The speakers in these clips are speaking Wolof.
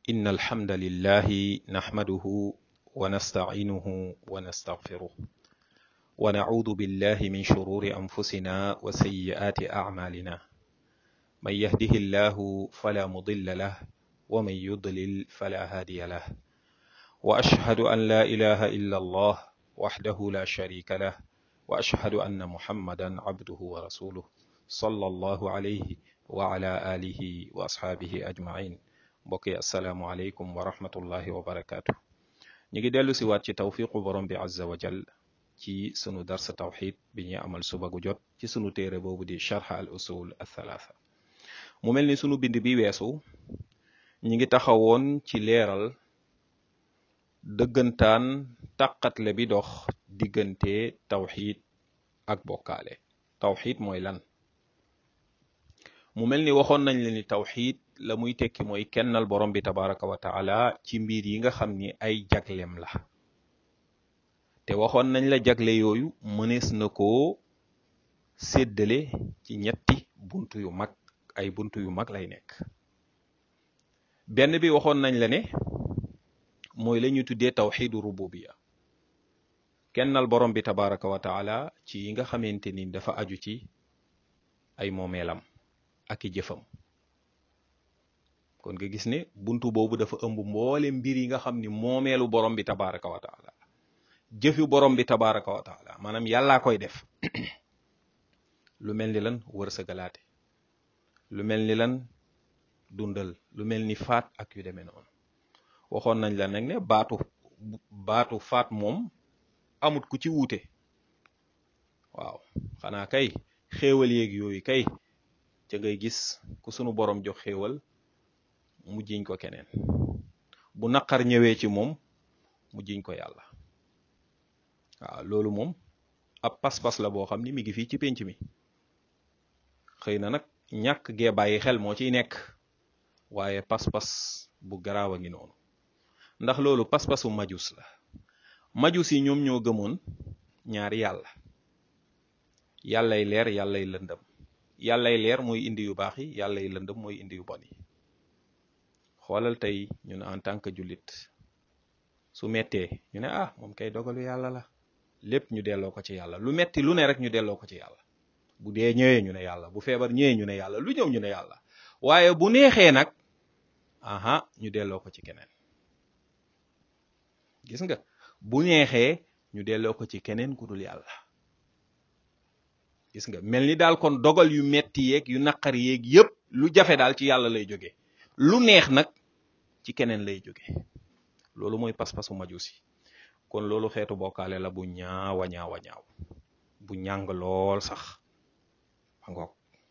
إن الحمد لله نحمده ونستعينه ونستغفره ونعوذ بالله من شرور أنفسنا وسيئات أعمالنا من يهده الله فلا مضل له ومن يضلل فلا هادي له وأشهد أن لا إله إلا الله وحده لا شريك له وأشهد أن محمدا عبده ورسوله صلى الله عليه وعلى آله وأصحابه أجمعين mbokk yi asalaamualeykum wa rahmatullahi wa barakaatu ñu ngi dellu si waat ci tawfiqu borom bi azza wa jal ci sunu darsa tawxid bi ñuy amal suba gu jot ci sunu téere boobu di charxa al usul athalaatha mu mel ni sunu bind bi weesu ñi ngi taxawoon ci leeral dëggantaan tàqatle bi dox diggante tawxid ak bokkaale tawxid mooy lan mu mel ni waxoon nañ leen ni tawxid la muy tekki mooy kennal borom bi tabaraka wa taala ci mbir yi nga xam ni ay jaglem la te waxoon nañ la jagle yooyu mënees na koo séddale ci ñetti buntu yu mag ay buntu yu mag lay nekk benn bi waxoon nañ la ne mooy la ñu tuddee tawxidu rububiya kennal borom bi tabaraka wa taala ci yi nga xamante ni dafa aju ci ay moomeelam ak i jëfam kon nga gis ne buntu boobu dafa ëmb mboole mbir yi nga xam ni moomeelu borom bi tabaraka wa taala jëfi borom bi tabaraka wa taala maanaam yàllaa koy def lu mel ni lan wërsëgalaate lu mel ni lan dundal lu mel ni faat ak yu demee noonu waxoon nañ la nag ne baatu baatu faat moom amut ku ci wuute waaw xanaa kay xéewal yeeg yooyu kay ca ngay gis ku sunu borom jox xéewal mu jiñ ko keneen bu naqar ñëwee ci moom mu jiñ ko yàlla waaw loolu moom ab pas-pas la boo xam ni mi ngi fii ci pénc mi xëy na nag ñàkk gee bàyyi xel moo ciy nekk waaye pas-pas bu garaaw a ngi noonu ndax loolu pas-pasu majus la majus yi ñoom ñoo gëmoon ñaari yàlla yàllay leer yàllay lëndëm yàllay leer mooy indi yu baax yi yàllay lëndëm mooy indi yu bon yi xoolal tey ñu ne en tant que jullit su mettee ñu ne ah moom kay dogalu yàlla la lépp ñu delloo ko ci yàlla lu metti lu ne rek ñu delloo ko ci yàlla bu dee ñëwee ñu ne yàlla bu feebar ñëwee ñu ne yàlla lu ñëw ñu ne yàlla waaye bu neexee nag aha ñu delloo ko ci keneen gis nga bu neexee ñu delloo ko ci keneen ku dul yàlla gis nga mel ni daal kon dogal yu metti yeeg yu naqar yeeg yépp lu jafe daal ci yàlla lay jóge lu neex nag ci keneen lay jóge loolu mooy pas-pasu majusi kon loolu xeetu bokkaale la bu ñaawa ñaawa ñaaw bu ñàng lool sax ngoog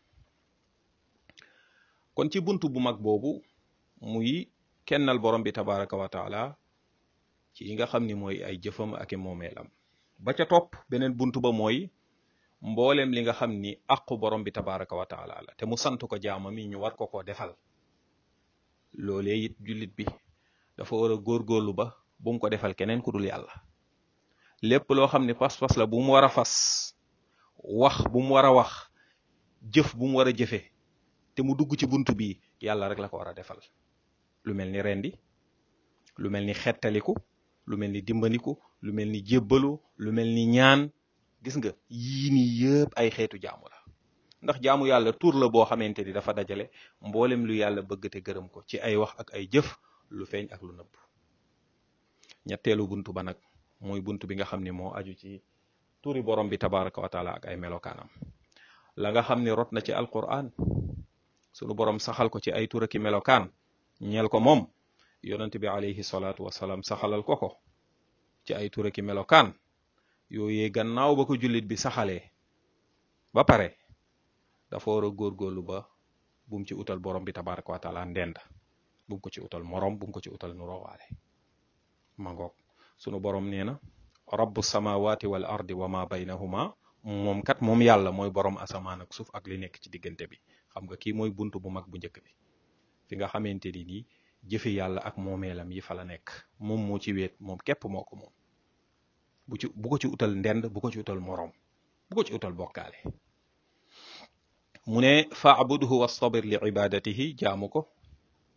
kon ci buntu bu mag boobu muy kennal borom bi tabaraka wa taala ci yi nga xam ni mooy ay jëfam ak i moomeelam ba ca topp beneen buntu ba mooy mboolem li nga xam ni aqu borom bi tabaraka wa taala la te mu sant ko jaamam yi ñu war ko ko defal loolee it jullit bi dafa war a góorgóorlu ba bu mu ko defal keneen ku dul yàlla lépp loo xam ni pas-pas la bu mu war a fas wax bu mu war a wax jëf bu mu war a jëfe te mu dugg ci bunt bi yàlla rek la ko war a defal lu mel ni rendi lu mel ni xettaliku lu mel ni dimbandiku lu mel ni jébbalu lu mel ni ñaan gis nga yii nii yëpp ay xeetu jaamu la ndax jaamu yàlla tur la boo xamante ni dafa dajale mboolem lu yàlla bëgg te gërëm ko ci ay wax ak ay jëf lu feeñ ak lu nëbb ñetteelu buntu ba nag mooy buntu bi nga xam ne moo aju ci turi borom bi tabaraka wa taala ak ay melokaanam la nga xam ne rot na ci alquran sunu borom saxal ko ci ay tur aki melokaan ñeel ko moom yonent bi alayhi salaatu wasalaam saxalal ko ko ci ay tur aki melokaan yooyee gannaaw ba ko jullit bi saxalee ba pare dafa war a góorgóorlu ba bum ci utal borom bi tabaraka wa taala ndend bum ko ci utal morom bum ko ci utal nurowaale mangoog sunu borom nee na rabbu samawati wal ardi wa ma baynahuma moom kat moom yàlla mooy borom asamaan ak suuf ak li nekk ci diggante bi xam nga kii mooy buntu bu mag bu njëkk bi fi nga xamante ni nii jëfi yàlla ak moomeelam yi fa la nekk moom moo ci weet moom képp moo ko moom bu ci bu ko ci utal ndend bu ko ci utal morom bu ko ci utal bokkaale mu ne faabudhu wastabir li ibadatihi jaamu ko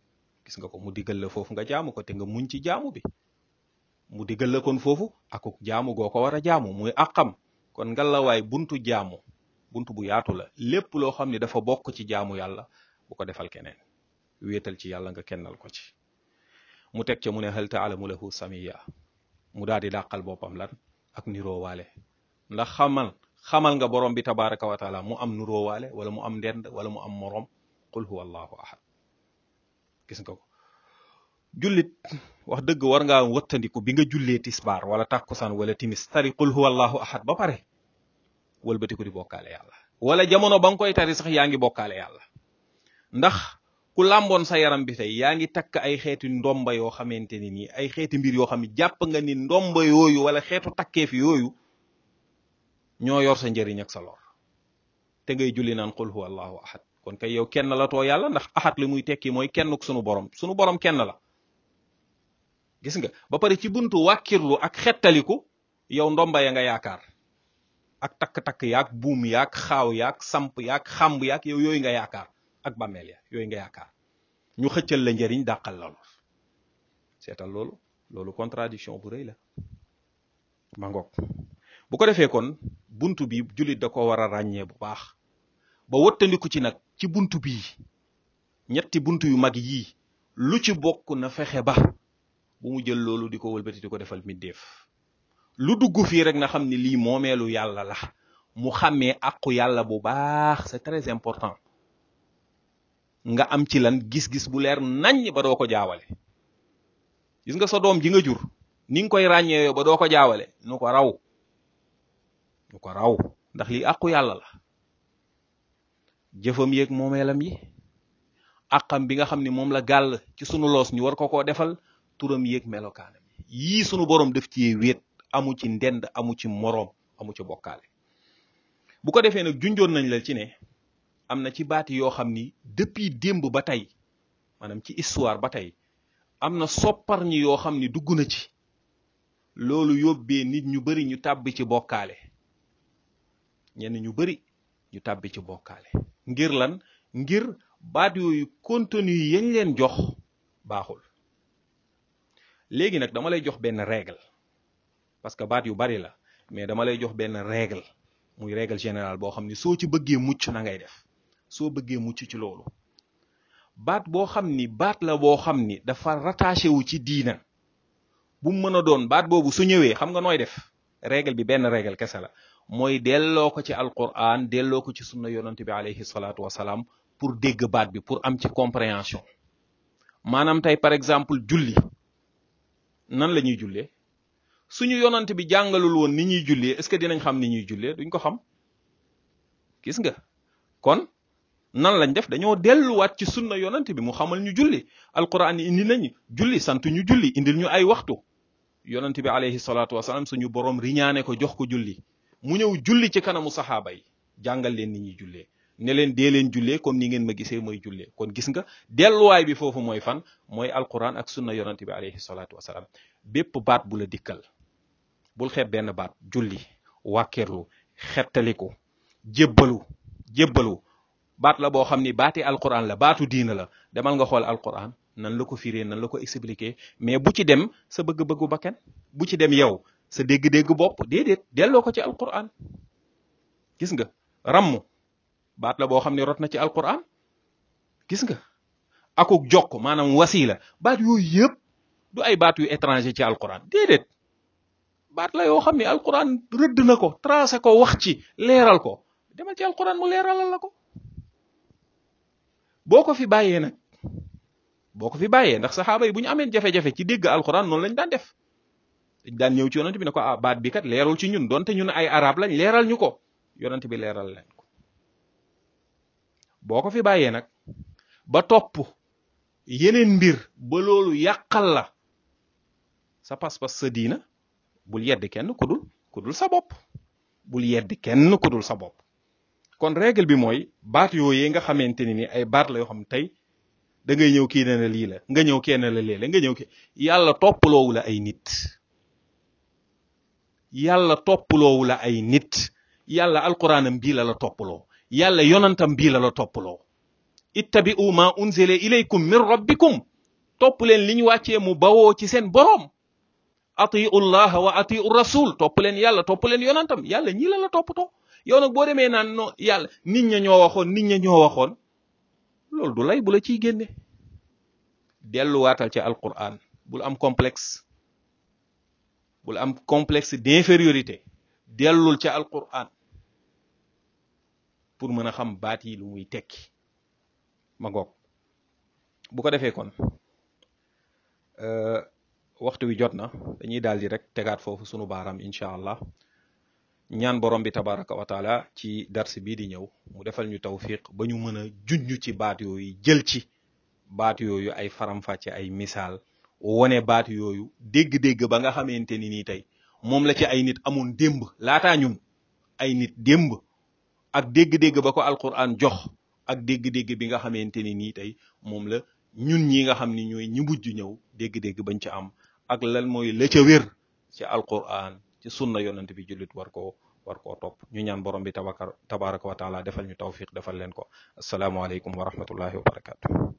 gis nga ko mu diggal la foofu nga jaamu ko te nga muñ ci jaamu bi mu diggal la kon foofu akuk jaamu goo ko war a jaamu muy àqam kon ngalawaay buntu jaamu buntu bu yaatu la lépp loo xam ne dafa bokk ci jaamu yàlla bu ko defal keneen wéetal ci yàlla nga kennal ko ci mu teg ca mu ne hal taalamu lahu samiya mu daal di dàqal boppam lan ak niroowaale ndax xamal xamal nga borom bi tabaraka wa taala mu am niroowaale wala mu am ndend wala mu am moroom qul huwa allahu ahad gis nga ko jullit wax dëgg war ngaa wëttandiku bi nga jullee tisbaar wala tàkkusaan wala timis tari qul huwa allahu ahad ba pare wëlbatiku di bokkaale yàlla wala jamono ba nga koy tari sax yaa ngi bokkaale yàlla ndax ku làmboon sa yaram bi tey yaa ngi takk ay xeeti ndomba yoo xamante ni nii ay xeeti mbir yoo xam ne jàpp nga ni ndomba yooyu wala xeetu takkeef yooyu ñoo yor sa njëriñ ak sa lor te ngay julli naan qul huwa allahu ahad kon kay yow kenn la too yàlla ndax ahad li muy tekki mooy kennuk sunu borom sunu borom kenn la gis nga ba pare ci buntu wàkkirlu ak xettaliku yow ndomba ya nga yaakaar ak takk-takk yaak buum yaak xaaw yaak samp yaak xamb yaak yow yooyu nga yaakaar ak bàmmeel ya yooyu nga yaakaar ñu xëccal la njëriñ dàqal la lool seetal loolu loolu contradiction bu rëy la ma ngoog bu ko defee kon buntu bi jullit da ko war a ràññee bu baax ba wëttandiku ci nag ci buntu bii ñetti buntu yu mag yii lu ci bokk na fexe ba bu mu jël loolu di ko wëlbati di ko defal middeef lu dugg fii rek na xam ni lii moomeelu yàlla la mu xàmmee àqu yàlla bu baax c'est très important nga am ci lan gis-gis bu leer naññ ba doo ko jaawale gis nga sa doom ji nga jur ni nga koy ràññeeyoo ba doo ko jaawale nu ko raw nu ko raw ndax lii àqu yàlla la jëfam yeeg moomeelam yi àqam bi nga xam ni moom la gàll ci sunu loos ñu war ko koo defal turam yéeg melokaanam yii sunu borom def ci wéet amu ci ndend amu ci moroom amu ci bokkaale bu ko defee nag junjoon nañ la ci ne am na ci baati yoo xam ni depuis démb ba tey maanaam ci histoire ba tey am na soppar ñi yoo xam ni dugg na ci loolu yóbbee nit ñu bari ñu tàbbi ci bokkaale ñenn ñu bari ñu tàbbi ci bokkaale ngir lan ngir baat yooyu contenu yi yañ leen jox baaxul léegi nag dama lay jox benn règle parce que baat yu bari la mais dama lay jox benn règle muy règle générale boo xam ni soo ci bëggee mucc na ngay def soo bëggee mucc ci loolu baat boo xam ni baat la boo xam ni dafa rattaché wu ci diina bu mu mën a doon baat boobu su ñëwee xam nga nooy def règle bi benn règle kese la mooy delloo ko ci alquran delloo ko ci sunna yonante bi alayhi salaatu wasalaam pour dégg baat bi pour am ci compréhension maanaam tey par exemple julli nan la ñuy jullee suñu yonante bi jàngalul woon ni ñuy jullee est-ce que dinañ xam ni ñuy jullee duñ ko xam gis nga kon nan lañ def dañoo delluwaat ci sunna yonante bi mu xamal ñu julli alquran indi nañu julli sant ñu julli indil ñu ay waxtu yonante bi alayhi salaatu wasalaam suñu borom riñaane ko jox ko julli mu ñëw julli ci kanamu saxaaba yi jàngal leen ni ñuy jullee ne leen dee leen jullee comme ni ngeen ma gisee mooy jullee kon gis nga delluwaay bi foofu mooy fan mooy alquran ak sunna yonante bi alayhi salaatu wasalaam bépp baat bu la dikkal bul xeeb benn baat julli wàkkeerlu xettaliku jébbalu jébbalu baat la boo xam ni baati alquran la baatu diina la demal nga xool alquran nan la ko firee nan la ko expliquer mais bu ci dem sa bëgg-bëggu bakkan bu ci dem yow sa dégg-dégg bopp déedéet delloo ko ci alquran gis nga ramm baat la boo xam ne rot na ci alquran gis nga akuk jokk maanaam wasila baat yooyu yëpp du ay baat yu étranger ci alquran déedéet baat la yoo xam ne alquran rëdd na ko tracé ko wax ci leeral ko demal ci alquran mu leeralal la ko boo ko fi bàyyee nag boo ko fi bàyyee ndax saxaaba yi bu ñu ameen jafe-jafe ci dégg alquran noonu lañ daan def dañ daan ñëw ci yonent bi ne ko ah baat bi kat leerul ci ñun donte ñun ay arab lañ leeral ñu ko yonent bi leeral leen ko boo ko fi bàyyee nag ba topp yeneen mbir ba loolu yàqal la sa pas-pas sa diina bul yedd kenn ku dul ku dul sa bopp bul yedd kenn ku dul sa bopp kon règle bi mooy baat yooyee nga xamante ni ni ay baat la yoo xam tey da ngay ñëw kii ne la lii la nga ñëw kenn la lee la nga ñëw kii yàlla toppaloowu la ay nit yàlla toppaloowu la ay nit yàlla alquranam bii la la toppaloo yàlla yonantam bii la la toppaloo ittabi'u ma unzila ilaykum min rabbikum topp leen li ñu wàccee mu bawoo ci seen boroom atiu llaha wa atiu rasul topp leen yàlla topp leen yonantam yàlla ñii la la toppatoo yow nag boo demee naan no yàlla nit ña ñoo waxoon nit ña ñoo waxoon loolu du lay bu la ciy génne delluwaatal ci alquran bul am complexe bul am complexe d'infériorité dellul ca alquran pour mën a xam baat yi lu muy tekki ma ngoog bu ko defee kon waxtu wi jot na dañuy daal di rek tegaat foofu sunu baaraam incha allah ñaan borom bi tabaraka wa taala ci dars bii di ñëw mu defal ñu tawfiq ba ñu mën a junj ci baat yooyu jël ci baat yooyu ay faram-fàcce ay misaal wone baat yooyu dégg-dégg ba nga xamante ni nii tey moom la ci ay nit amoon démb laataa ñun ay nit démb ak dégg-dégg ba ko alquran jox ak dégg-dégg bi nga xamante ni nii tey moom la ñun ñi nga xam ni ñooy ñi mujj ñëw dégg-dégg bañ ci am ak lan mooy la ca wér ci alquran ci sunna yonent bi jullit war koo war koo topp ñu ñaan borom bi tabakar tabaraka wa taala defal ñu tawfiq defal leen ko asalaamualeykum wa rahmatullahi wa barakatu